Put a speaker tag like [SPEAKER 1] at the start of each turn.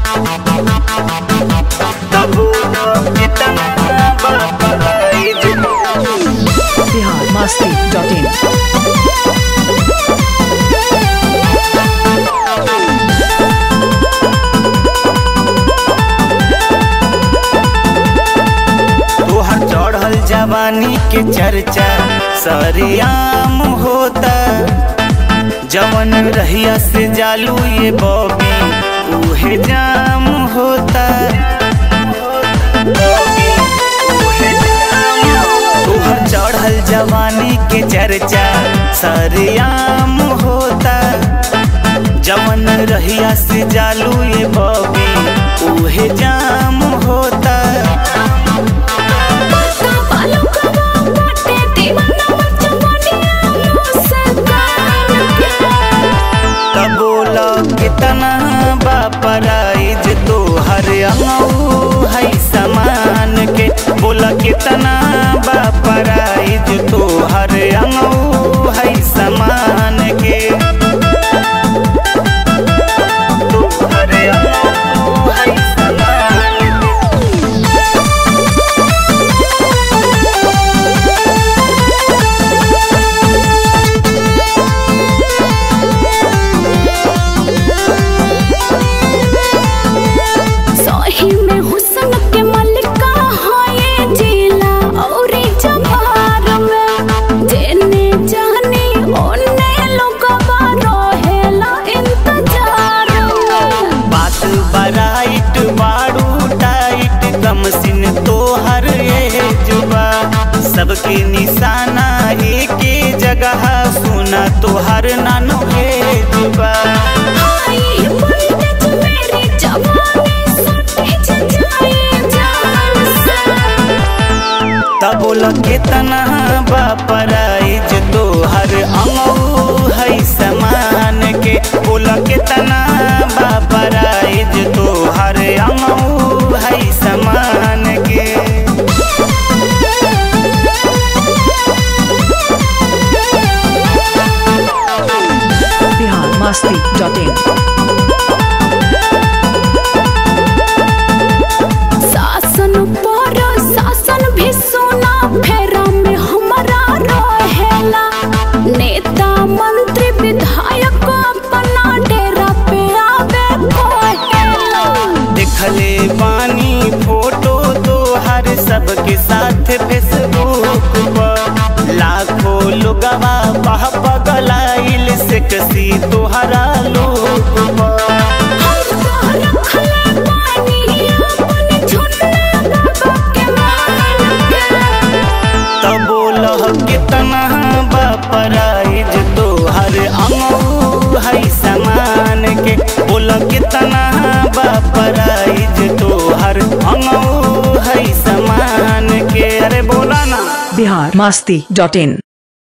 [SPEAKER 1] Bihar Masti dot in
[SPEAKER 2] तोहर चढ़ल जवानी के चर्चा सरियाम होता जवन रहिया से जालू ये बॉबी उहे जाम होता तोहर चढ़ल जवानी के चर्चा सरियाम होता जवन रहिया से जालू ये बॉबी उहे जाम होता तब बोला कितना बापराइज तो हर अमऊ है समान के बोला कितना बापराइज तो हर अमऊ है समान के तो हर अमऊ है समान के
[SPEAKER 3] सही में हुस्न के मलिका है जिला और जवार में जेने जानी ओने लोगवा रहेला इंतजार में
[SPEAKER 2] बात बराइट बाड़ू टाइट कम सिन तोहर ये जुबा सबके निशाना एक जगह सुना तोहर नानो हे जुबा
[SPEAKER 3] हाय पंडित मेरी जवानी सटे जाए जान से
[SPEAKER 2] तब बोल कितना बापराइज तोहर अमऊ है समान के बोल कितना बापराइज तोहर अमऊ है समान के
[SPEAKER 1] बिहार मस्ती डॉट इन
[SPEAKER 3] शासन पर शासन भी सुना फेरा में हमारा रहेला नेता मंत्री विधायक अपना डेरा पे आवे कोहेला
[SPEAKER 2] देखले बानी फोटो तो हर सबके साथ फेसबुक पर लाखों लोगवा बह पगलाइल से कसी तोहरा लोक पर
[SPEAKER 3] हम तो रखले पानी अपने झुन्ना बाबा के मान के
[SPEAKER 2] तब बोलह कितना बापराइज तोहर अमऊ है समान के बोल कितना बापराइज तोहर अमऊ है समान के अरे बोला ना
[SPEAKER 1] बिहार मस्ती डॉट इन